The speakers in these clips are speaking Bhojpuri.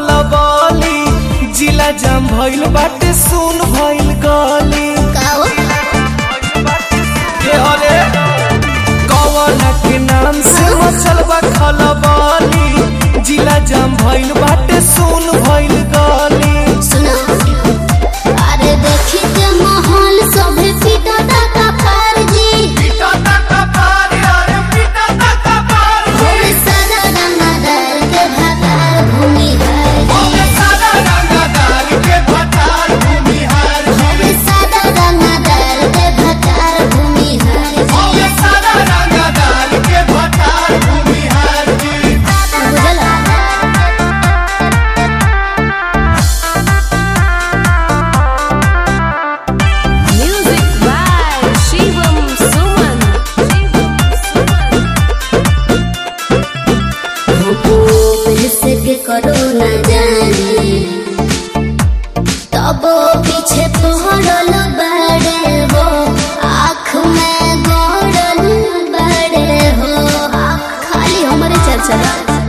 खलबली जिला जाम भइल बाटे सुन भइल गली काओ के हले कवन के नाम से मचल बा खलबली जिला जाम भइल बाटे सुन भइल गली सुनो अरे देखी के माहौल सभे पीटा का पार जी होवे सादा रंगदार के भातार भूमि हार जी होवे सादा रंगदार के भातार भूमि हार जी बुझला Music by Shivam Suman. पैसे के करो न जाने तब पीछे पड़ल बड़े हो आँख में गड़ल बड़े हो खाली हमारे चर्चा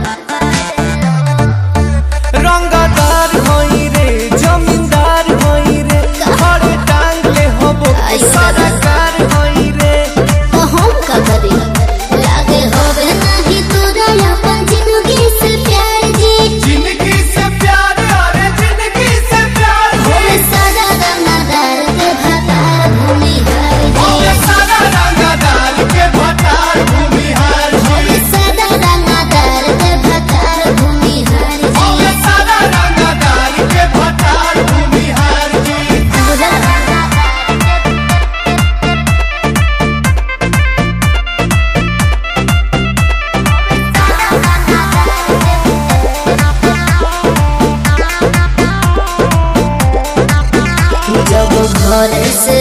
रंगदार होई रे जमींदार होई रे घरे टांग ले हबो सरकार होई रे तो हम का करी लागे होवे नहीं तोरा अपन जिंदगी से प्यार जी जिंदगी से प्यार अरे जिंदगी से प्यार होवे सादा रंगदार के भातार भूमि हार जी सारा रंगदार के भटार भूमिहार होवे सादा रंगदार के भातार भूमि हार जी सारा रंगदार के भटार भूमिहार जी बुझला जब घर से